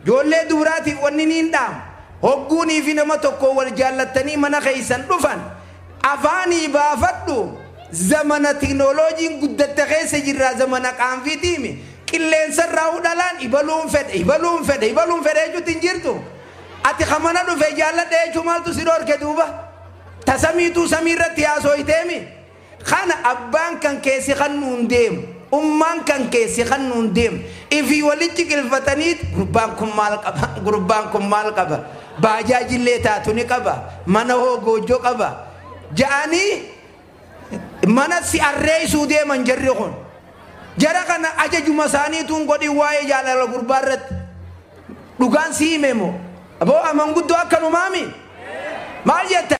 ijoollee dubaraatiif wanni niin dhaam hogguunii fi nama tokko wal jaallattanii mana keeysan dhufan afaanii baafadhu zamana tiknooloojiin guddatte keessa jirraa zamana qaanfiitiimi qilleensarraa hudhalaan ibaluun fedhe ibaluun fedhe ibaluun fedhe jechuutti hin jirtu ati kamana dhufe jaalladhe jechuu maaltu si dhorke duuba tasamiituu samii irratti haasooyteemi kana abbaan kan keessi kan nuun deemu ummaan kan keessi kan nuun deemu ifii walitti qilfataniit gurbaan kun maal qaba gurbaan kun maal qaba baajaajillee taatu ni qaba mana hoo goojjoo qaba ja'anii mana si arreeysuu deeman jarri kun jara kana ajajuma isaaniituun godhin waa'ee jaalala gurbaa irratti dhugaan si hime moo aboo amanguddoo akkanumaami maal jetta